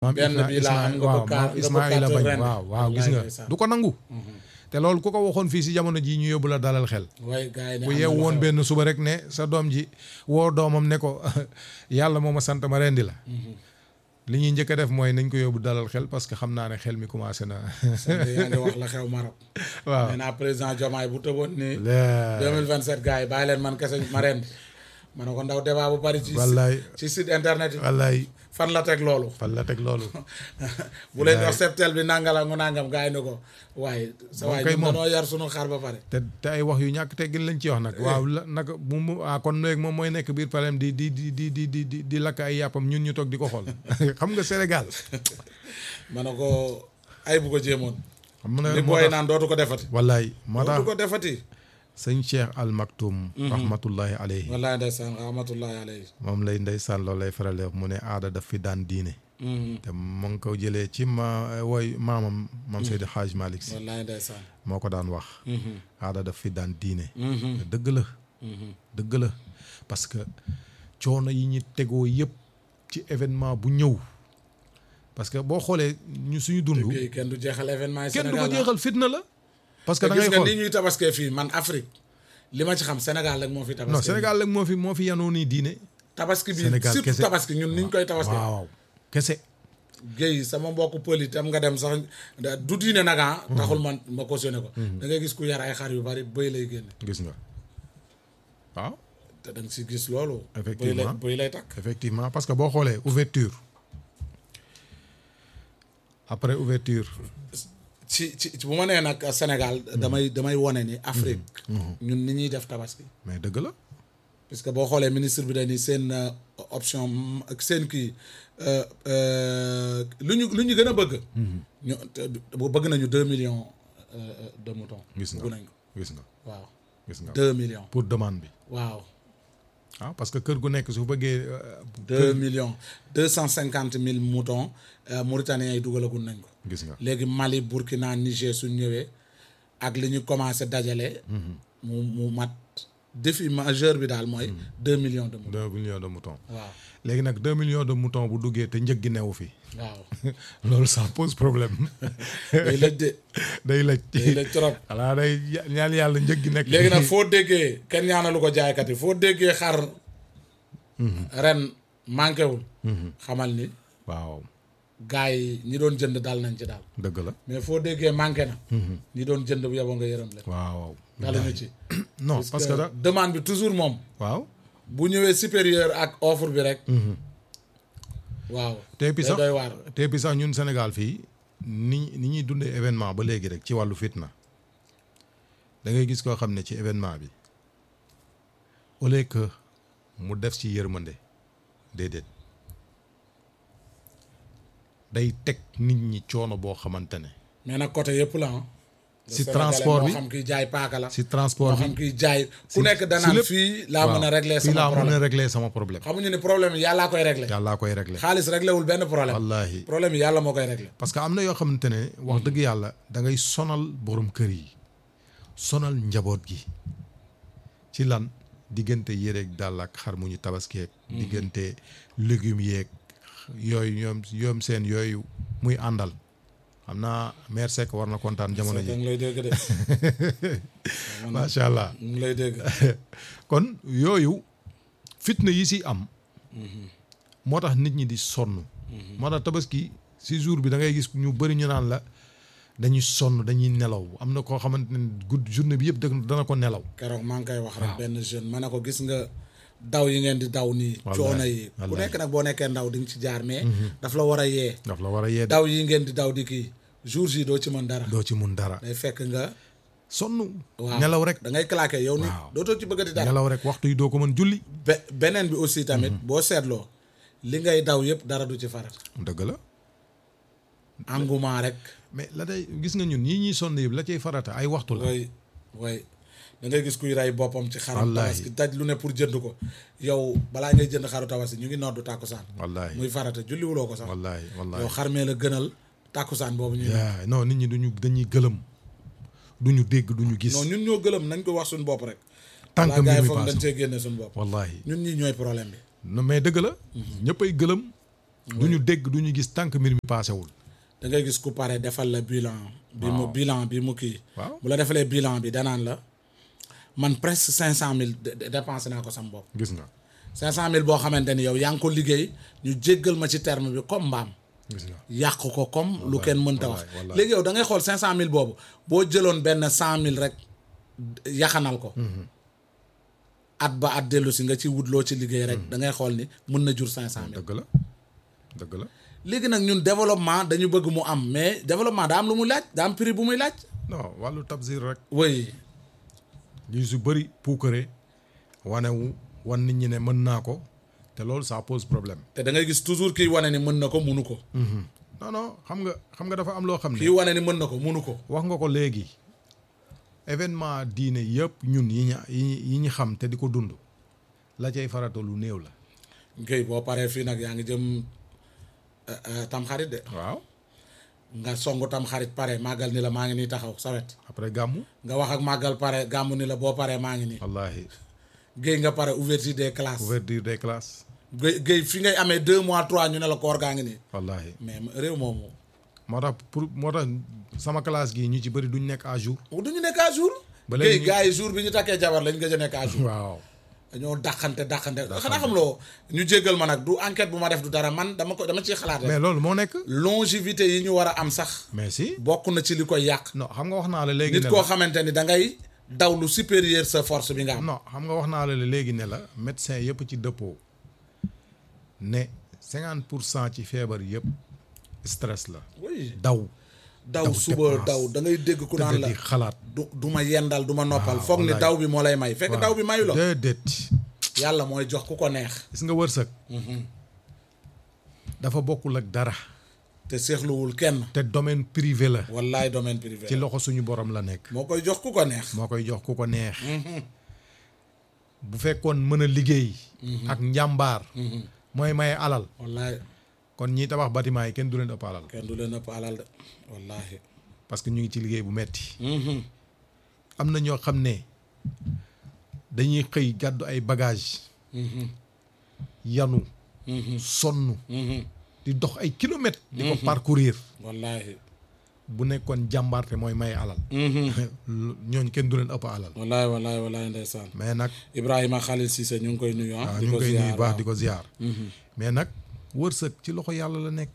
maam benn Isma- bi laa am Isma- nga waaw bëgg kaa- maam nga bëgg Ismaïla kaa bañ ren. waaw waaw gis nga Wallaay ndeysaan. du ko nangu te loolu ku ko waxoon fii si jamono jii ñu yóbbu la dalal xel waaye gars yi ne bu am na yeew lu woon xew. benn suba rek ne sa doom ji woo doomam ne ko yàlla moo ma sant ma rendi la li ñuy njëkk a def mooy nañ ko yóbbu dalal xel parce que xam naa ne xel mi commencé na sant yaa ngi wax la xew Maroc. waaw nee naa président Diomaye bu tëboon ni la- 2027 gars yi bàyyi leen man kese ma ren ma ne ko ndaw débat bu bari ci wallaay ci site internet yi wallaay fan la teg loolu fan la teg loolu bu leen wax septel bi nangala ngu nangam gars yi ne ko waaye sa Moom waay kay ñun moom. danoo yar sunu xar ba pare te te ay wax yu ñàkk teggin lañ ci wax nag waaw la naka mu mu ah kon léegi moom mooy nekk biir palem di di di di di di di di lakk ay yàppam ñun ñu toog di ko xool xam nga Sénégal ma ne ko ay bu ko jéemoon xam nga li moo booy tax naan dootu ko defati wallaay moo tax dootu ko defati sëñ Cheikh Al Maktoum rahmatullahi alayhi wallahi ndeysaan rahmatullahi alayhi moom lay ndeysaan loolu lay faral di wax mu ne aada daf fi daan diine te mu ngi ko jëlee ci ma woy maamam mam Seydi Hadj Malick si wallahi ndeysaan moo ko daan wax aada daf fi daan diine te dëgg la dëgg la parce que coono yi ñu tegoo yëpp ci événement bu ñëw parce que boo xoolee ñu suñu dund kii kenn du jeexal événement yi kenn du ko Sénégal jeexal fitna la parce que te da gis ngay nga xool ni ñuy tabaskee fii man Afrique li ma ci xam Sénégal rek moo fi tabaski non Sénégal rek moo fi moo fi yanoo nii diine tabaski bi Sénégal surtout kese. tabaski ñun ni ñu koy tabaski waaw kese géey sama mbokk pël itam nga dem sax da- du diine nag ah taxul man ma cautionné ko da ngay gis ku yar ay xar yu bari bëy lay génne gis nga waaw te da nga si gis loolu bëy lay Effectivement. bëy lay takk effectivement parce que boo xoolee ouverture après ouverture ci ci ci bu ma nee nag Sénégal damay damay wone ni Afrique ñun ni ñuy def tabaski mais dëgg la parce que boo xoolee ministre bi dañuy seen euh, option m- ak seen kii euh, euh, lu ñu lu ñu gën a bëgg ñu te- bëgg nañu deux millions euh, euh, de moutons gis nga bëgg nañ ko gis nga waaw gis nga deux millions pour demande bi waaw ah parce que kër gu nekk su bëggee euh, deux millions deux cent cinquante mille moutons euh, Mauritaniens yi dugalagul nañ ko gis nga léegi Mali Burkina Niger suñ ñëwee ak li ñu commencé dajale mu mu mat défi majeur bi daal mooy deux millions de moutons deux millions de moutons waaw léegi nag deux millions de moutons bu duggee te njëg gi newu fi waaw loolu ça pose problème day lëj de day day lëj lëj trop xanaa day ya- ñaan yàlla njëg gi nekk léegi nag foo déggee kenn ñaanalu ko jaaykat yi foo déggee xar ren manqué wul xamal ni waaw gars yi ñi doon jënd daal nañ ci daal dëgg la mais foo déggee manqué na ñi doon jënd bu yeboo nga yërëm leen waaw daal ñu ci non parce que da demande bi toujours moom waaw bu ñëwee supérieur ak offre bi rek waaw te puis day sax doy waar te puis sax ñun Sénégal fii ni ni ñuy dundee événement ba léegi rek ci wàllu fitna da ngay gis koo xam ne ci événement bi au lieu que mu def ci yërmande déedéet day teg nit ñi coono boo xamante ne mais nag côté yëpp la ah Si transport bi. moo xam kiy jaay paaka la si moo transport bi xam kiy jaay ku si- nekk si danaan lépp. fii laa mën a waaw, régler fii sama laa mën a problème régler sama problème xamuñu ni problème yi yàllaa koy régler yàllaa koy régler xaalis réglé wul benn problème wallaahi problème yi yàlla moo koy réglé parce que am na yoo xamante ne wax dëgg yàlla da ngay sonal borom kër yi sonal njaboot gi ci lan diggante yéreeg dàll ak xar mu ñu tabaskeeg diggante légumes yeeg yooyu ñoom ñoom seen yooyu muy àndal xam naa mère Seck war na kontaan jamono da ji nga lay dégg de macha allah mu ngi lay dégg kon yooyu fitna yi si am moo tax nit ñi di sonn moo tax tabaski si jour bi da ngay gis ñu bëri ñu naan la dañuy sonn dañuy nelaw am na koo xamante ne gudd journée bi yëpp da- dana ko nelaw keroog maa ngi koy wax rek benn jeune ma ne ko gis nga daw yi ngeen di daw nii Wallaay, coono yi ku wallaay. nekk nag boo nekkee ndaw di nga ci jaar mais daf la war a yee daf la war a yee daw yi ngeen di daw di kii jours yi doo ci mën dara doo ci mun dara day fekk nga sonn waaw nelaw rek da ngay claqué yow nit Waaw. dootoo ci bëggati dara nelaw rek waxtu yi doo ko mën julli be beneen bi aussi tamit boo seetloo li ngay daw yëpp dara du ci farat dëgg la engouement rek mais la day gis nga ñun ñii ñuy sonn yëpp la cay farata ay waxtu la way way da ngay gis kuy rey boppam ci xaram Wallaahi. tabaski daj lu ne pour jënd ko yow balaa ngay jënd xaru tabaski ñu ngi noddu tàkkusaan wallaahi muy farata julliwuloo ko sax wallaahi wallaahi yow xarmee la gënal tàkkusaan boobu ñuy yaa non nit ñi duñu dañuy gëlëm duñu dégg duñu gis non ñun ñoo gëlëm nañ ko wax suñu bopp rek tànk balaa mbir gars yi mi foog dañ paase cee génne suñu bopp wallaahi ñun ñii ñooy problème bi non mais dëgg la ñëppay gëlëm du ñu dégg du ñu gis tànk mbir mi paasewul da ngay gis ku pare defal la bilan bi mu bilan bi mu kii waaw bu la defalee bilan bi danaan la man presque cinq cent mille dépensé naa ko sama bopp gis nga cinq cent mille boo xamante ni yow yaa ngi ko liggéey ñu jéggal ma ci terme bi comme mbaam gis nga yàq ko comme lu kenn mënta wax wallaay, wallaay. léegi yow da ngay xool cinq cent mille boobu boo jëloon benn cent mille rek yaxanal ko at ba at dellu si nga ci wut loo ci liggéey rek da ngay xool ni mën na jur cinq cent mille dëgg la dëgg la léegi nag ñun développement dañu bëgg mu am mais développement daa am lu mu laaj daa am prix bu muy laaj non wàllu tabsir rek oui ñu su bëri puukare wanewu wan nit ñi ne mën naa ko te loolu ça pose problème te da ngay gis toujours kiy wane ni mën na ko munu ko non non xam nga xam nga dafa am loo xam kii ne wane ni mën na ko munu ko wax nga ko léegi événement diine yëpp ñun yi ñu yi ñu yi ñu xam te di ko dund la cay farata lu néew la Guèye boo paree fii nag yaa ngi jëm euh, euh, tamxarit de waaw nga songu tamxarit pare màggal ni la maa ngi nii taxaw sawet après gàmmu nga wax ak màggal pare gàmmu ni la boo paree maa ngi nii wallahi Guèye nga pare ouverture des classes ouverture des classes Guèye Guèye fi ngay amee deux mois trois ñu ne la koor gaa ngi nii wallahi mais réew moomu moo tax pour moo tax sama classe gi ñu ci bëri duñ nekk à jour du ñu nekk à jour Ba léegi Guèye ñu- gars yi jour bi ñu takkee jabar lañ gëj a nekk à jour waaw dañoo dàqante dàqante xanaa xam loo ñu jéggal ma nag du enquête bu ma def du dara man dama ko dama ciy xalaat rek mais loolu moo nekk longévité yi ñu war a am sax mais si bokk na ci li koy yàq non xam nga wax naa la léegi nit ne koo la xamante ni da ngay daw lu supérieur sa force bi nga am non xam nga wax naa la léegi ne la médecin yëpp ci dëppoo ne cinquante pour cent ci feebar yëpp stress la oui daw daw daw suba dépense. daw da ngay dégg ku naan tëdd la di xalaat du du ma yendal du ma noppal Waaw, foog ni wallaay. daw bi moo lay may fekk daw bi mayu la déedéet yàlla mooy jox ku ko neex gis nga wërsëg dafa bokkul ak dara te seexluwul kenn te domaine privé la wallaay domaine privé ci loxo suñu borom la nekk moo koy jox ku ko neex moo koy jox ku ko neex bu fekkoon mën a liggéey ak njàmbaar mooy maye alal wallaay kon ñiy tabax bâtiment yi kenn du leen ëpp alal kenn du leen ëpp alal de wallaahi parce que ñu ngi ci liggéey bu metti am na ñoo xam ne dañuy xëy gàddu ay bagage yanu sonn di dox ay kilomètres di ko parcourir wallaahi bu nekkoon jàmbaarte mooy may alal ñooñ kenn du leen ëpp alal wallaahi wallaahi wallaahi ndeysaan mais nag Ibrahima Khalil Cissé ñu ngi koy nuyu ah waaw di ñu ngi ko koy ziar nuyu baax waaw. di ko ziar mais nag wërsëg ci loxo yàlla la nekk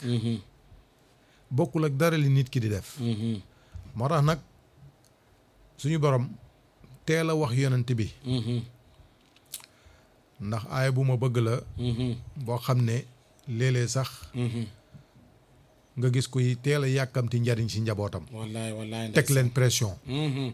bokkul ak dara li nit ki di def Mhm, moo tax nag suñu borom teel a wax yonent bi mhm, ndax aaya bu ma bëgg la mhm, boo xam ne léeg-léeg sax mhm. nga gis kuy teel a yàkkamti njariñ ci njabootam wallaahi wallaahi teg leen pression Mhm,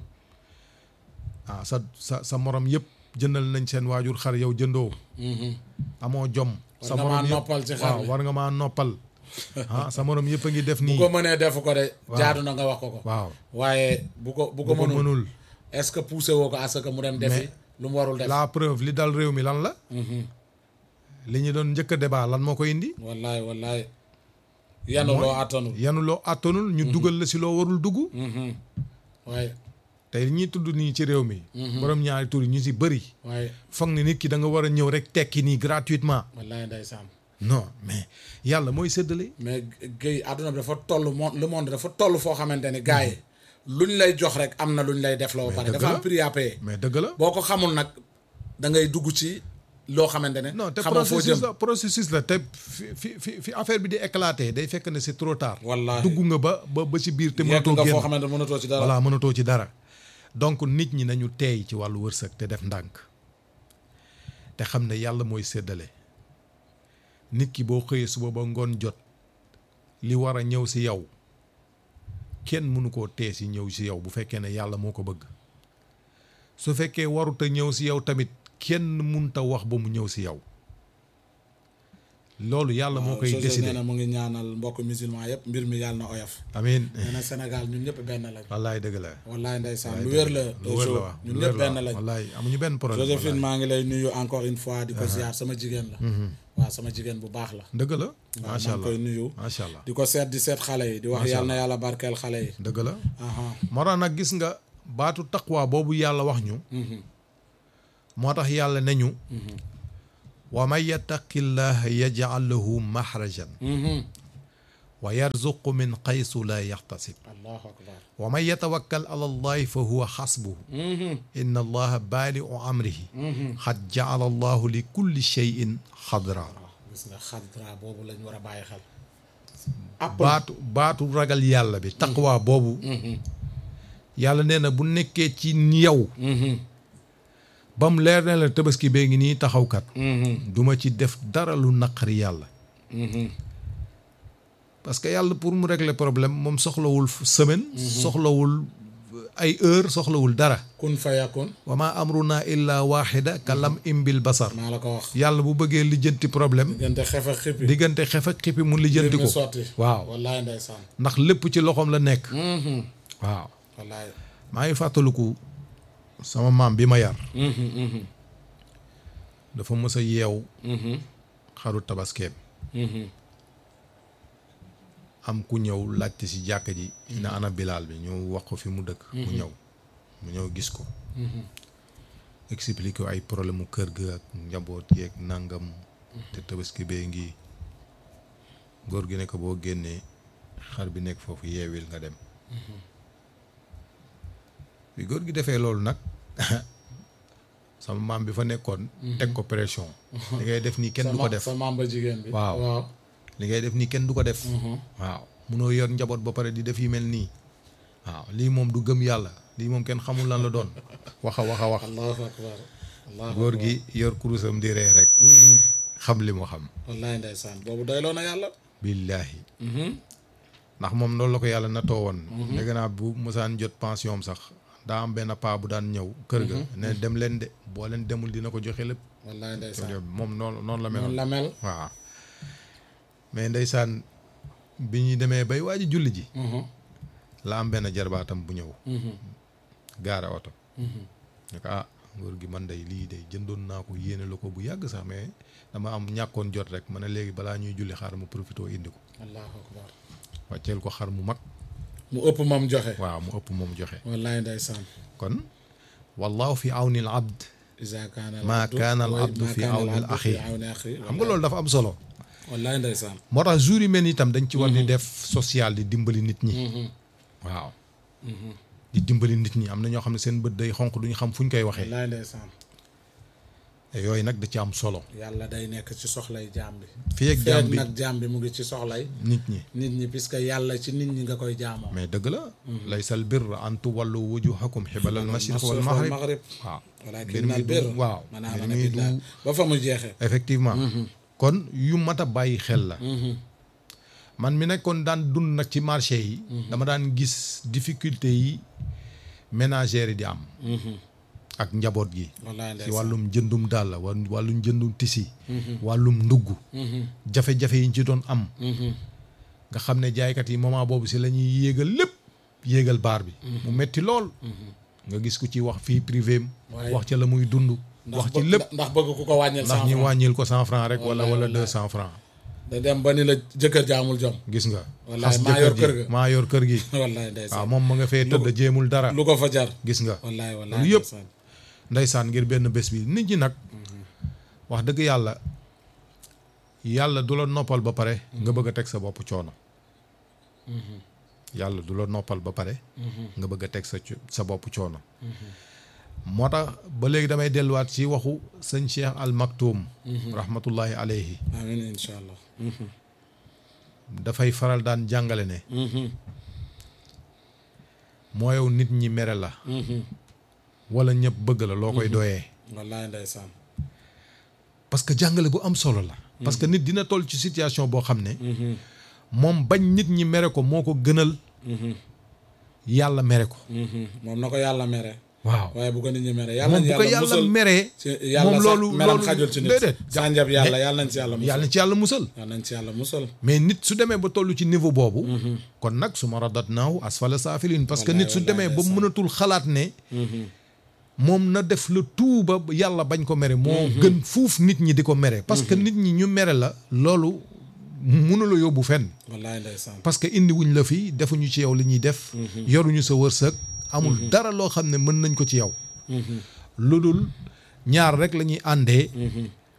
ah sa sa sa morom yëpp jëndal nañ seen waajur xar yow jëndoo mhm. amoo jom sa nga maa morom yëpp noppal ci xar waaw mi. war nga maa noppal ah sa morom yëpp a ngi def bu nii ko mënee defu ko de jaadu na nga wax ko ko waaw waaye bu ko bu ko bu ko mënul mënul est-ce que poussé woo ko à ce que mu dem defi lu mu warul def la preuve li dal réew mi lan la Mhm. li ñu doon njëkk a débat lan moo ko indi wallaahi wallaahi yanu loo attanul yanu loo àttanul ñu dugal la si loo warul dugg Mhm. waaye tey ñi tudd nii ci réew mi borom ñaari tur yi ñu si bëri waaye foog ne nit ki da nga war a ñëw rek tekki nii gratuitement wallaahi ndeysaan non mais yàlla mooy séddale mais Guèye àdduna bi dafa toll monde le monde dafa toll foo xamante ni gars yi luñ lay jox rek am na luñ lay def la ba pare dëgg dafa la. am prix à payer mais dëgg la boo ko xamul nag da ngay dugg ci loo xamante ne non te xamoo foo jëm processus la processus la te fi fi fi fi affaire bi di éclater day fekk ne c'est trop tard Wallaahi. dugg nga ba ba ba ci biir te yegg mënatoo nga foo génn xamante ne mënatoo ci dara voilà mënatoo ci dara donc nit ñi nañu teey ci wàllu wërsëg te def ndànk te xam ne yàlla mooy séddale nit ki boo xëyee suba ba ngoon jot li war a ñëw si yow kenn mënu koo tee si ñëw si yow bu fekkee ne yàlla moo ko bëgg su fekkee warut a ñëw si yow tamit kenn mënut a wax ba mu ñëw si yow loolu yàlla moo koy José nee décider na mu ngi ñaanal mbokk musulman yëpp mbir mi yàlla na oyof amiin nee na Sénégal ñun ñëpp benn lañ wallaay dëgg la wallaay ndeysaan lu wér la lu wér la Jo, waaw ñun lu ñëpp wér la benn lañ wallaay amuñu benn problème Joséphine maa ngi lay nuyu encore une fois di ko ziar sama jigéen la waaw sama jigéen bu baax la dëgg la waaw macha maa ngi koy allah nuyu macha allah di ko seet di seet xale yi di wax Macha yàlla na yàlla barkeel xale yi dëgg la aha moo tax nag gis nga baatu taqwa boobu yàlla wax ñu moo tax yàlla ne ñu wa man yattaqi llaha yaj'al lahu maxrajan wa yarzuqu min xaysu la yaxtasib allahu akbar wa man yatawakkal ala allahi fa huwa xasbuhu inna allaha baaliu amrihi xad jacala allahu li kulli cheyin xadra waaw gis nga xadra boobu lañ war a bàyyi xel baatu baatu ragal yàlla bi taqwa boobu yàlla nee na bu nekkee ci yow ba mu leer ne la tabaski bee ngi nii taxawkat duma ci def dara lu naqari yàlla parce que yàlla pour mu régler problème moom soxlawul semaine soxlawul ay heure soxlawul dara kun fayakun wa ma amruna illa waxida ka lam imbil basar maa la ko wax yàlla bu bëggee lijjanti problème diggante xef ak xippi diggante xef ak xippi mu lijjanti mbir ko mi sotti waaw wallaay ndeysaan ndax lépp ci loxoom la nekk waaw wallaay maa ngi fàttaliku sama maam bi ma yar dafa mës a yeew xaru tabaskeem am ku ñëw laajte si jàkka ji na ana bilaal bi ñu wax ko fi mu dëkk mu ñëw mu ñëw gis ko expliqué ko ay problème mu kër ga ak njaboot yeeg nangam te tabaski bee ngi góor gi ne ko boo génnee xar bi nekk foofu yeewil nga dem bi góor gi defee loolu nag sama maam bi fa nekkoon teg ko pression li ngay def nii kenn du ko def sa maam ba jigéen bi Waaw. waaw li ngay def nii kenn du ko def waaw munoo yor njaboot ba pare di def yi mel nii waaw lii moom du gëm yàlla lii moom kenn xamul lan la doon waxa waxa wax allahu akbar allahu góor gi yor kurusam di ree rek xam li mu xam wallaay ndeysaan boobu doyloo na yàlla billaahi ndax moom loolu la ko yàlla natoo woon dégg naa bu mosaan jot pension am sax daa am benn paa bu daan ñëw kër ga ne dem leen de boo leen demul dina ko joxe lépp wallaay ndeysaan moom noonu noonu la meloon noonu la mel waaw mais ndeysaan bi ñu demee bay waaj julli ji la am benn jarbaatam bu ñëw gaare oto ne ko ah góor gi man day lii day jëndoon naa ko yéene la ko bu yàgg sax mais dama am ñàkkoon jot rek ma ne léegi balaa ñuy julli xaar mu profité indi ko allahu akbar wàcceel ko xar mu mag mu ëpp moom joxe waaw mu ëpp moom joxe wallaay ndeysaan kon wallahu fi awni al abd isa kaana maa kaana al wa- abdu maa fi kaana al awni al abdu axi fi awni axi xam nga loolu dafa am solo wallaay ndeysaan moo tax jour yi mel ni itam dañ ci war di def social di dimbali nit ñi waaw di dimbali nit ñi am na ñoo xam ne seen bët day xonq duñu xam fu ñu koy waxee wallaay ndeysaan te yooyu nag da ci am solo yàlla day nekk ci soxlay jaam bi fii ak jaam feeg bi nag jaam bi mu ngi ci soxlay nit ñi nit ñi puisque yàlla ci nit ñi nga koy jaamoo mais dëgg la laysa al birra an tuwallu wujuhakum xibala al mashriq wal maghrib maghrib waaw walakin mbir al mi bir du waaw man mbir amana mi du billah ba fa mu jeexee effectivement kon yu mat a bàyyi xel la man mi nekkoon daan dund nag ci marché yi dama daan gis difficulté yi ménagères yi di am ak njaboot gi wallaay ci ndeysaan wàllum jëndum dàll wa wàllum jëndum tisi wàllum ndugg jafe-jafe yi ñu ci doon am nga xam ne jaaykat yi moment boobu si la ñuy yéegal lépp yéegal baar bi mu metti lool nga gis ku ci wax fii privé am Waaye- wax ca la muy dund wax ci bëgg- lépp ndax bëgg ku ko wàññil ndax cent ñi francs wàññil ko cent franc rek wala Wallaay, wala wallaay. deux cent franc da dem ba ni la jëkkër jaamul jom gis nga Wallaay, xas maa yor jëkkër kër ji ga. maa yor kër gi wallaay ndeysaan waaw moom ma nga fee tëdd jéemul dara lu ko fa jar gis nga wallaay wallaay Loolu yëpp. ndeysaan ndeysaan ngir benn bés bi nit ñi nag wax dëgg yàlla yàlla du la noppal ba pare nga bëgg a teg sa bopp coono yàlla du la noppal ba pare nga bëgg a teg sa co- sa bopp coono moo tax ba léegi damay delluwaat ci waxu sëñ Cheikh Al Maktoum rahmatullahi alayhi amiin incha allah dafay faral daan jàngale ne moo yow nit ñi mere la wala ñëpp bëgg la loo koy doyee wallaay ndeysaan parce que jàngale bu am solo la parce que nit dina toll ci situation boo xam ne moom bañ nit ñi mere ko moo ko gënal yàlla mere ko moom na ko yàlla mere waaw waaye bu ko nit ñi mere yàlla moom nañ bu ko yàlla musal meree ci yàlla moom sax loolu meram loolu xajul ci nit déedéet sànjab yàlla yàlla nañ ci yàlla musal yàlla na ci yàlla musal yàlla nañ ci yàlla musal mais nit su demee ba toll ci niveau boobu kon nag su ma radat naaw asfala saafilin parce que Wallaay, nit su wallaay, demee ba ndeysaan. mënatul xalaat ne moom na def le tout ba yàlla bañ ko mere moo gën fuuf nit ñi di ko mere parce que nit ñi ñu mere la loolu mënula yóbbu fenn wallaay ndeysaan parce que indi wuñ la fi defuñu ci yow li ñuy def yoruñu sa wërsëg amul dara loo xam ne mën nañ ko ci yow lu dul ñaar rek la ñuy àndee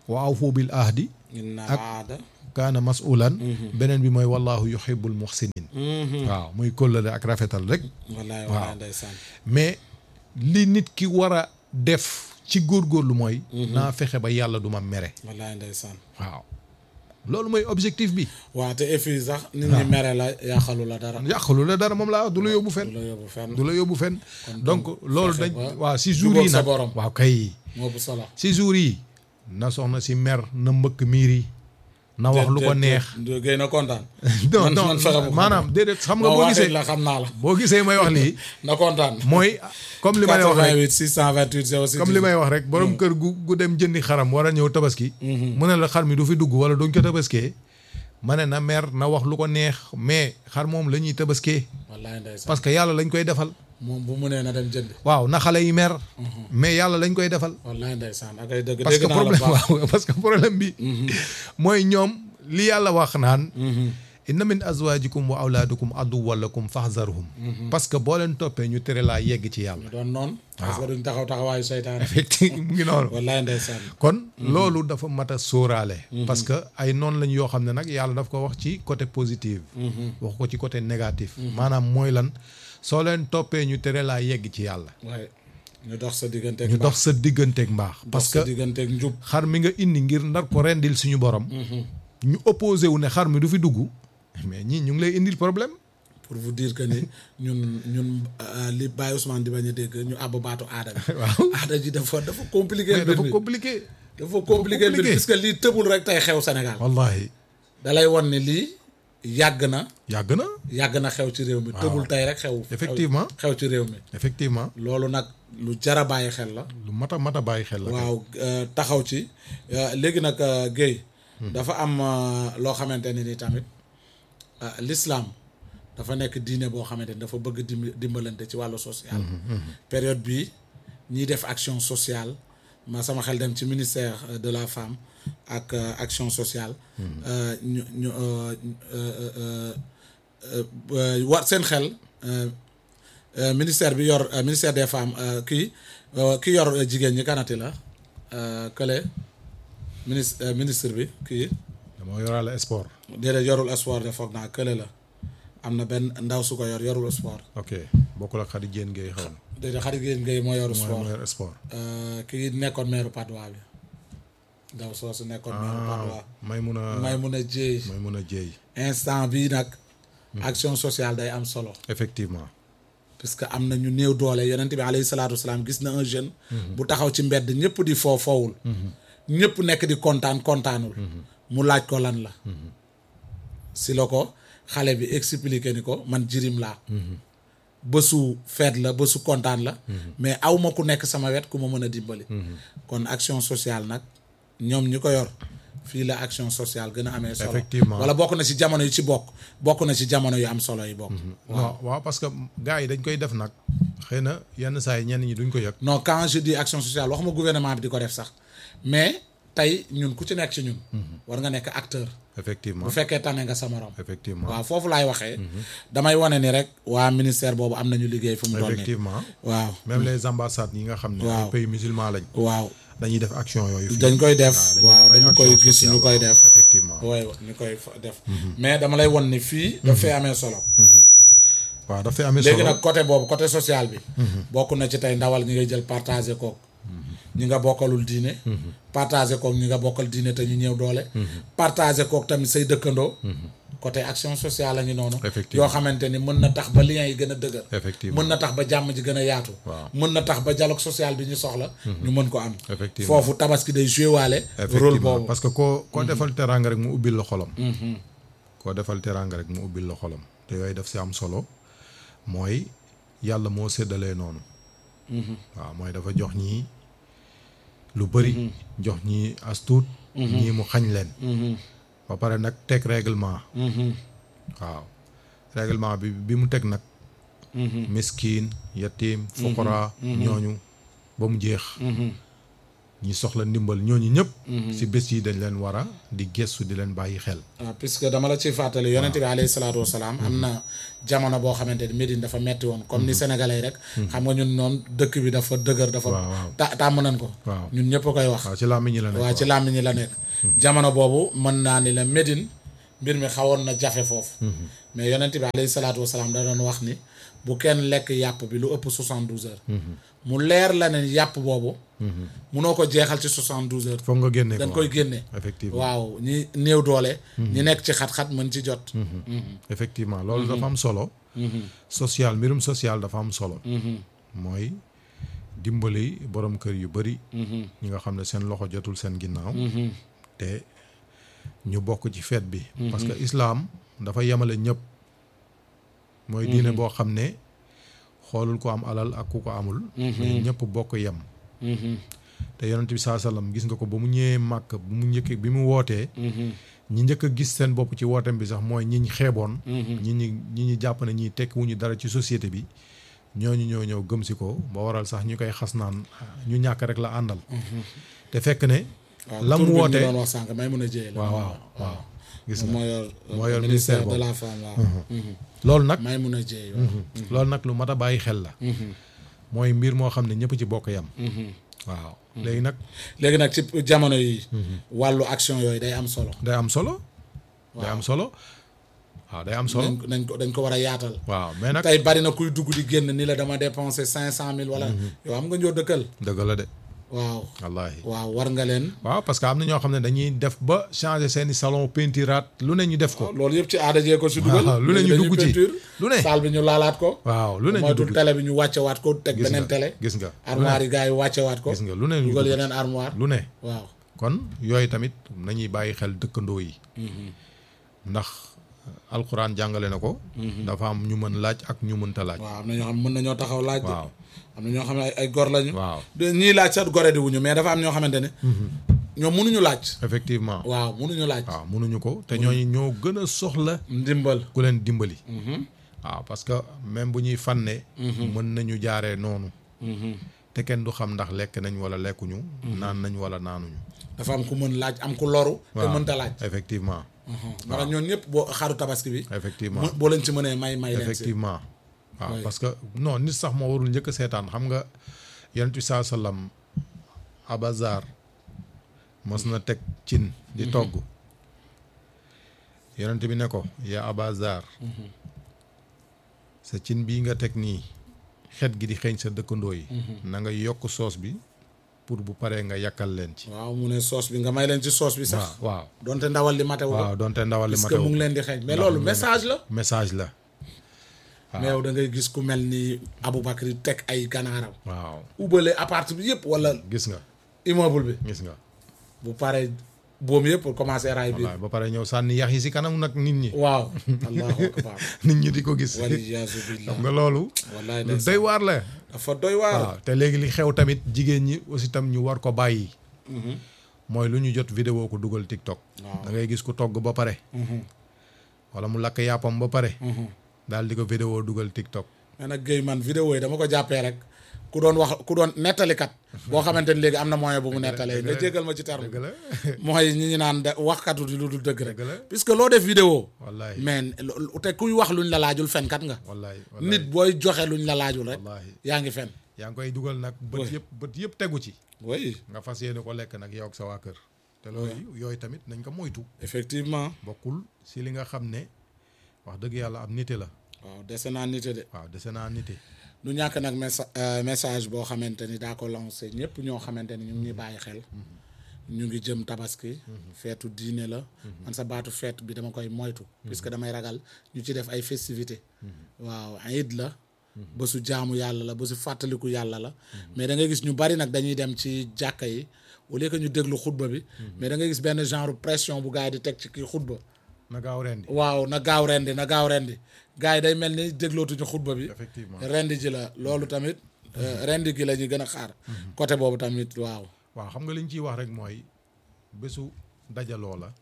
wa awfu bil ahdi inna ak- aada kaana masulan beneen bi mooy wallahu yuhibbul muhsinin waaw muy kóllëre ak rafetal rek wallaay Waaw. wallaay ndeysaan mais li nit ki war a def ci góorgóorlu mooy naa fexe ba yàlla du ma mere wallaay ndeysaan waaw loolu mooy objectif bi waaw te et puis sax nit ñi mere la yàqalu la dara yàqalu la dara moom laa wax du la yóbbu du fenn la yóbbu fenn du la yóbbu fenn donc loolu fexe dañ ba waaw si jour jubóog yi sa nag borom. waaw kay moo bu solo si jour yi na soxna si mer na mbëkk miir yi na wax lu ko neex géy na kontaan non man- non man fexe bu ko maanaam déedéet xam nga boo boo gisee gisee la xam naa la boo gisee may wax lii na kontaan mooy comme li may wax rek 88 628 06 comme li may wax rek borom kër gu gu dem jëndi xaram war a ñëw tabaski mu ne la xar mi du fi dugg wala duñ ko tabaskee ma ne na mer na wax lu ko neex mais xar moom la ñuy tabaskee wallaay ndeysaan parce que yàlla lañ koy defal moom bu mu nee na dem jënd waaw na xale yi mer mais yàlla lañ koy defal wallaay ndeysaan ak ay dëgg parce que dégg naa la problème baax waaw parce que problème bi mooy ñoom li yàlla wax naan inna min azwajikum wa awlaadukum aduwwan lakum fahzarhum parce que boo leen toppee ñu tere laa yegg ci yàlla ñu doon noonu parce que duñ taxaw taxawaayu seytaane effectivement mu ngi noonu wallaay ndeysaan kon loolu dafa mat a sóoraale parce que ay noonu lañ yoo xam ne nag yàlla daf ko wax ci côté positif wax ko ci côté négatif maanaam mooy lan soo leen toppee ñu tere laa yegg ci yàlla waaye ñu dox sa digganteeg ñu mbaax dox sa digganteeg mbaax dox parce sa que digganteeg njub xar mi nga indi ngir ndar ko rendil suñu borom ñu opposé wu ne xar mi du fi dugg mais ñii ñu ngi lay indil problème pour vous dire que ni ñun ñun euh, li Baye Ousmane di bañ a dégg ñu àbb baatu aada bi waaw aada ji dafa dafa compliqué mais mbir dafa mi compliqué dafa compliqué mbir compliqué. parce que lii tëbul rek tey xew Sénégal wallahi da lay won ne lii yàgg na yàgg na yàgg na xew ci réew mi tëbul tey rek xew Effectivement. xew ci réew mi effectivement loolu nag lu jara bàyyi xel la lu mat a mat a bàyyi xel la kay. waaw euh, taxaw ci euh, léegi nag euh, Guèye dafa am euh, loo xamante ne ni tamit euh, l'islam dafa nekk diine boo xamante ni dafa bëgg dimb- dimbalante ci wàllu social période bi ñiy def action sociale ma sama xel dem ci ministère euh, de la femme ak euh, action sociale euh, ñu ñu euh, euh, euh, euh, euh, war seen xel euh, euh, ministère bi yor euh, ministère des femmes euh, kii euh, ki yor euh, jigéen ñi kanati la euh, kële ministre euh, ministre bi kii dama yoraale sport déedéet yorul sport de foog naa kële la am na benn ndaw su ko yor yorul sport ok bokkul ak xarit jéen ngay xaw déedéet xarit géen ngay moo yoru mooy sport moo yor sport Euh, kii nekkoon maire Padois bi ndaw soosu nekkoon maire Padois may mun a may mun a jéey may mun a jéey instant bii nag action sociale day am solo effectivement puisque am na ñu néew doole yonent bi alayhi salaatu wasalaam gis na un jeune bu taxaw ci mbedd ñëpp di foo foowul ñëpp nekk di kontaan kontaanul mu laaj ko lan la si la ko xale bi expliqué ni ko man jirim laa bésu feet la bésu kontaan la mais aw ma ku nekk sama wet ku ma mën a dimbali kon action sociale nag ñoom ñi ko yor fii la action sociale gën a amee solo Effectivement. wala bokk na ci jamono yu ci bokk bokk na ci jamono yu am solo yi bokk waaw waaw parce que gars yi dañ koy def nag xëy na yenn saa yi ñenn ñi duñ ko yëg non quand je dis action sociale waxuma gouvernement bi di ko def sax mais tey ñun ku ci nekk ci ñun war nga nekk acteur effectivement bu fekkee tane nga sa morom effectivement waaw foofu laay waxee damay wane ni rek waa ministère boobu am nañu liggéey fu mu toll nii effectivement waaw même les ambassades yi nga xam ne Waaw. ay pays musulman lañ waaw dañuy def action yooyu fii. dañ koy def dañuy waaw def ay dañu action koy gis sociale, ñu koy waaw, def effectivement waaw ñu koy fa- def mais dama lay won ni fii daf fee amee solo waaw dafay amee léegi solo nag côté boobu côté social bi bokk na ci tey ndawal ñi ngay jël partagé kook ñi nga bokkalul diine partagé kook ñi nga bokkal diine te ñu ñëw doole partagé kook tamit say dëkkandoo côté action sociale la ñu noonu Effectivement. yoo xamante ni mën na tax ba liens yi gën a dëgër effectivement mën na tax ba jàmm ji gën a yaatu Waaw. mën na tax ba dialogue social bi ñu soxla ñu mën ko am Effectivement. foofu tabaski day joué waale rôle effectivement boobu parce que koo koo defal teraanga rek mu ubbil la xolam koo defal teraanga rek mu ubbil la xolam te yooyu daf si am solo mooy yàlla moo séddalee noonu waaw mooy dafa jox ñii lu bëri jox ñii as tuut ñii mu xañ leen ba pare nag teg règlement waaw règlement bi bi mu teg nag miskin yatim fuqara ñooñu ba mu jeex ñi soxla ndimbal ñooñu ñëpp si bés yi dañ leen war a di gestu di leen bàyyi xel waaw puisque dama la ciy fàttali yonente bi alayhi salaatu wasalaam am na jamono boo xamante ni Médine dafa metti woon comme ni sénégalais yi rek xam nga ñun noonu dëkk bi dafa dëgër dafa waaw waaw ta tàmm nañ ko waaw ñun ñëpp a koy wax waaw ci làmmiñ ñi la nekk waaw ci làmmiñ ñi la nekk jamono boobu mën naa ni la Médine mbir mi xawoon na jafe foofu mais yonente bi alayhi salaatu wasalaam da doon wax ni bu kenn lekk yàpp bi lu ëpp 72 heures mu leer la ne yàpp boobu munoo ko jeexal ci 72 heures foog nga génne dañ ko koy génne effectivement waaw ñi néew doole ñi nekk ci xat-xat mën ci jot effectivement loolu dafa am solo social mbirum social dafa am solo mooy dimbali borom kër yu bari ñi nga xam ne seen loxo jotul seen ginnaaw te ñu bokk ci fête bi parce que islam dafa yemale ñëpp mooy diine boo xam ne xoolul ko am alal ak ku ko amul mais ñëpp bokk yem te yonent bi saa sallam gis nga ko ba mu ñëwee màkk bu mu njëkk bi mu wootee ñi njëkk a gis seen bopp ci wooteem bi sax mooy ñi ñu xeeboon ñi ñi ñi ñu jàpp ne ñi tekki wuñu dara ci société bi ñooñu ñoo ñëw gëm si ko ba waral sax ñu koy xas naan ñu ñàkk rek la àndal te fekk ne waaw la mu tur bi ñu wootee doon wax sànq may mun a jëye la waaw waaw waaw gis nga moo yor moo yor ministère ministère de boobu. la femme waaw loolu nag may mun a jëye waaw loolu nag lu mat a bàyyi xel la mooy mbir moo xam ne ñëpp ci bokk yam waaw léegi nag léegi nag ci jamono yi wàllu action yooyu day am solo day am solo day am solo waaw day am solo dañ dañ ko dañ ko war a yaatal waaw mais nag tey bari na kuy dugg di génn ni la dama dépensé cinq cent mille wala yow am nga ñoo dëkkal dëgg la de waaw wallaahi waaw war nga leen waaw parce que am na ñoo xam ne dañuy def ba changer seeni salon peintiraat lu ne ñu def ko loolu yëpp ci aada jee ko si dugal waaw lu ne ñu dañuy dugg ci peinture, lu ne salle bi ñu laalaat ko waaw lu ne ñu moytul dugg télé bi ñu wàcce waat ko teg gis beneen nga télé gis nga armoire yi gars yi wàcce waat ko gis nga lu ne ñu dugal dugg yeneen armoire lu ne waaw kon yooyu tamit nañuy bàyyi xel dëkkandoo yi ndax alxuraan jàngale na ko dafa am ñu mën laaj ak ñu mënta laaj waaw am na ñoo xam mën nañoo taxaw laaj de waaw am na ñoo xam ne ay ay gor lañu waaw de ñii laaj sax gore di wuñu mais dafa am ñoo xamante ne ñoom mënuñu laaj effectivement waaw mënuñu laaj waaw mënuñu ko te ñooñu ñoo gën a soxla ndimbal ku leen dimbali waaw parce que même bu ñuy fànne mën nañu jaaree noonu te kenn du xam ndax lekk nañ wala lekkuñu naan nañ wala naanuñu dafa am ku mën laaj am ku loru te waaw mënta laaj effectivement moo tax ñoon ñëpp boo xaru tabaski bi effectivement mu- boo leen ci mënee may may leen si effectivement waaw Oui. parce que non nit sax moo warul njëkk a seetaan xam nga yonent bi saa sallam abazar mos na teg cin di togg yonent bi ne ko yaa abazar sa cin bii nga teg nii xet gi di xeeñ sa dëkkandoo yi na nga yokk soos bi pour bu paree nga yàkkal leen ci waaw mu ne soos bi nga may leen ci soos bi sax waaw waaw donte ndawal li matewu ko waaw donte ndawal li parce ma que taw mu ngi leen di xeeñ mais ndax loolu mu ngi leen di- message la message la mais yow da ngay gis ku mel ni Aboubacry teg ay ganaaram waaw ubale appart bi yëpp wala gis nga immeuble bi gis nga bu paree boom yëpp pour commencer raay bi waaw ba pare ñëw sànni yax yi si kanam nag nit ñi waaw allahu akbar nit ñi di ko gis waliyaasu billah xam nga loolu wallaay lu ndeysaan. doy waar la dafa doy waar waaw te léegi li xew tamit jigéen ñi aussi tam ñu war ko bàyyi mooy lu ñu jot vidéo ko dugal TikTok Waaw. da ngay gis ku togg ba pare wala mu lakk yàppam ba pare daal di ko vidéo dugal TikTok mais nag Guèye man vidéo yi dama ko jàppee rek ku doon wax ku doon nettalikat boo xamante ni léegi am na moyen bu mu nettalee nga jégal ma ci terme dëgg la mooy ñi ñu naan de waxkatu di lu dul dëgg rek Dëgg la. puisque loo def vidéo wallahi mais lo- te kuy wax luñ la laajul fenkat nga wallahi nit booy joxe luñ la laajul rek wallahi yaa ngi fen yaa ngi koy dugal nag bët Oui. yëpp bët yëpp tegu ci oui nga fas yéene ko lekk nag yow ak sa waa kër te loolu yooyu tamit nañ ko moytu effectivement bokkul si li nga xam ne wax dëgg yàlla am nite la waaw dese naa nite de waaw dese naa nite du ñàkk nag messa- euh, message boo xamante ni daa ko lancé ñëpp ñoo xamante ni ñu ngi ñuy bàyyi xel ñu ngi jëm tabaski feetu diine la man sa baatu feet bi dama koy moytu puisque damay ragal ñu ci def ay festivité waaw iid la bésu jaamu yàlla la bésu fàttaliku yàlla la mais da ngay gis ñu bari nag dañuy dem ci jàkka yi au lieu que ñu déglu xutba bi mais da ngay gis benn genre pression bu gars yi di teg ci kii xutba na gaaw rendi waaw na gaaw rendi na gaaw rendi gars yi day mel ni déglootuñu xutba bi effectivement rendi ji la loolu tamit euh, rendi gi la ñuy gën a xaar côté boobu tamit waaw waaw xam nga li ñu ciy wax rek mooy bésu dajaloo la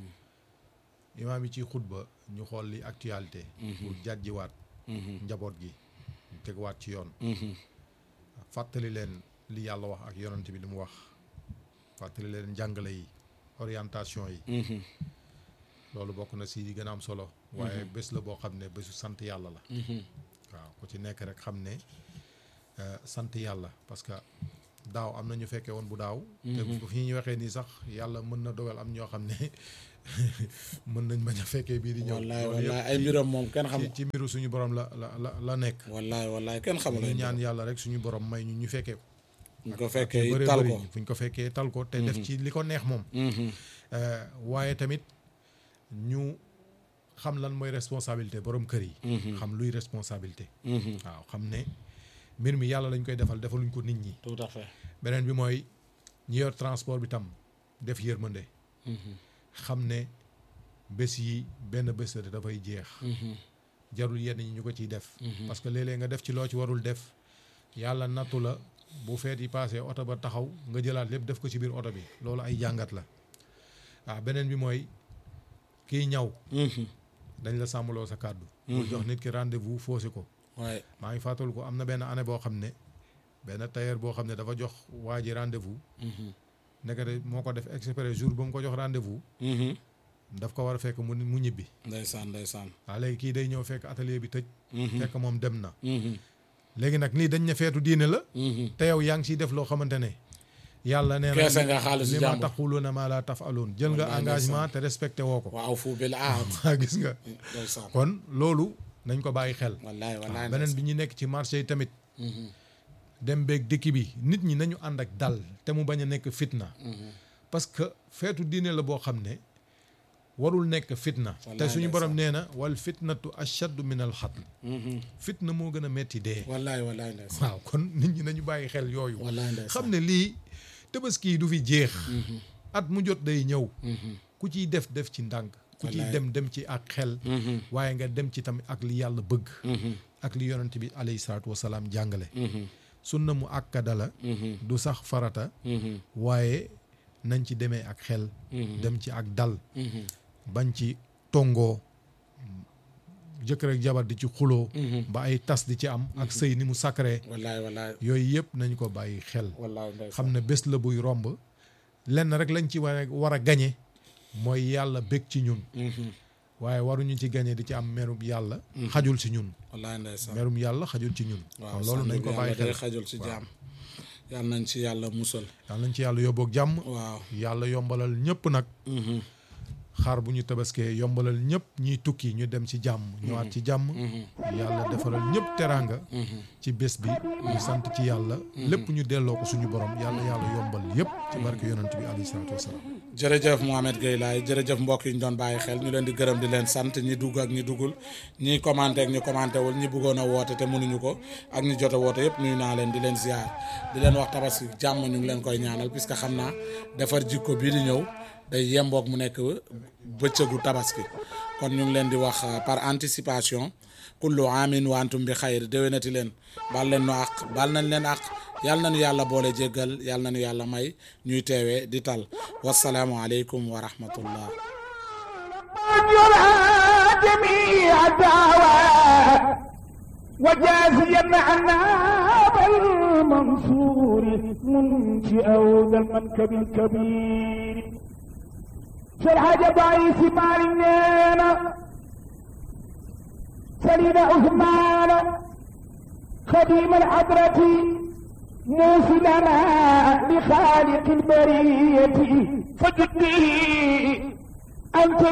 imaam yi ci xutba ñu xool li actualité pour jàjjiwaat njaboot gi teguwaat ci yoon fàttali leen li yàlla wax ak yonent bi li mu wax fàttali leen njàngale yi orientation yi loolu bokk na si yi gën a am solo waaye bés la boo xam ne bésu sant yàlla la waaw ku ci nekk rek xam ne euh, sant yàlla parce que daaw am na ñu fekkee woon bu daaw te bu fi ñu waxee nii sax yàlla mën na dogal am ñoo xam ne mën nañ bañ a fekkee bii di ñëw wallaay loolu wallaay yëpp ay mbiram moom kenn xam ci ci mbiru suñu borom la la la la nekk wallaay wallaay kenn xamul ñu ay ñaan yàlla rek suñu borom may ñu ñu fekkee ko ñu ko yu fekkee bëree tal bëri ko fu ñu ko fekkee tal ko te def ci li ko neex moom Euh, waaye tamit ñu xam lan mooy responsabilité borom kër yi xam luy responsabilité waaw xam ne mbir mi yàlla lañ koy defal defaluñ ko nit ñi tout à fait beneen bi mooy ñi yor transport bi tam def yërmande xam ne bés yi benn bés la te dafay jeex jarul yenn ñi ñu ko ciy def parce que léeg-léeg nga def ci loo ci warul def yàlla nattu la bu feet yi paasee oto ba taxaw nga jëlaat lépp def ko ci biir oto bi loolu ay jàngat la waaw beneen bi mooy kiy ñaw dañ la sàmmaloo sa kàddu bul jox nit ki rendez-vous faussé ko waaye maa ngi fàttaliku ko am na benn année boo xam ne benn tailleur boo xam ne dafa jox waa ji rendez-vous nekkate moo ko def exprès jour ba mu ko jox rendez-vous daf ko war a fekk mu mu ñibbi ndeysaan ndeysaan waaw léegi kii day ñëw fekk atelier bi tëj fekk moom dem na léegi nag lii dañ ne feetu diine la te yow yaa ngi siy def loo xamante ne yàlla nee na Keese nga xaalisu li ma jàmbur. taxuluuna maa laa taf'aluun jël nga Wallaay engagement te respecté woo ko waaw fu bil aad waa gis nga ndeysaan kon loolu nañ ko bàyyi xel wallaay wallaay waaw beneen bi ñu nekk ci marché yi tamit dem beeg dëkk bi nit ñi nañu ànd ak dal te mu bañ a nekk fitna parce que feetu diine la boo xam ne warul nekk fitna te Wallaay suñu ndeysaan. borom nee na wal fitnatu ashaddu min al xatl fitna moo gën a metti dee wallaay wallaay ndeysaan waaw kon nit ñi nañu bàyyi xel yooyu wallaay ndeysaan xam ne lii tabaski yi du fi jeex at mu jot day ñëw ku ciy def def ci ndànk ku ciy Wallaay. dem dem ci ak xel waaye nga dem ci tamit ak li yàlla bëgg ak li yonent bi alayhi salaatu wasalaam jàngale sunna mu akkada la du sax farata waaye nañ ci demee ak xel dem ci ak dal bañ ci tongoo jëkkër ak jabar di ci xuloo ba ay tas di ci am ak sëy ni mu sacré wallaay wallaay yooyu yëpp nañ ko bàyyi xel wallaay ndeysaan xam ne bés la buy romb lenn rek lañ ci war a war a gañe mooy yàlla bég ci ñun waaye waruñu ci gañe di ci am merum yàlla xajul ci ñun wallaay ndeysaan merum yàlla xajul ci ñun waaw kon loolu nañ ko bàyyi day xel xajul ci jaam yàlla nañ ci yàlla musal yàlla nañ ci yàlla yóbboog jàmm waaw yàlla yombalal ñëpp nag xaar bu ñu tabaskee yombalal ñëpp ñiy tukki ñu dem ci jàmm ñëwaat ci jàmm yàlla defaral ñëpp teraanga ci bés bi ñu sant ci yàlla lépp ñu delloo ko suñu borom yàlla yàlla yombal yëpp ci barke yonent bi alayhi salaatu wasalaam jërëjëf Mohamed Gueye Laye jërëjëf mbokk yi ñu doon bàyyi xel ñu leen di gërëm di leen sant ñi dugg ak ñi duggul ñi commenté ak ñi commenté wul ñi bëggoon a woote te mënuñu ko ak ñi jot a woote yëpp nuyu naa leen di leen ziar di leen wax tabaski jàmm ñu ngi leen koy ñaanal puisque xam naa defar jikko bii di ñëw day yemboog mu nekk bëccëgu tabaski kon ñu ngi leen di wax euh, par anticipation kullu amin wa antum bi xayr déwénati leen bal leen nu àq bal nañ leen àq yàlla nañu yàlla boole jéggal yàlla nañu yàlla may ñuy teewee di tal wasalaamu aleykum wa rahmatullah يرى جميع الدعوات وجازيا عنا بالمنصور منشئ ذا المنكب الكبير شرح جبعي سمارنا سليم عثمان خديم الحضرة موصلنا لخالق البرية فجدني أنت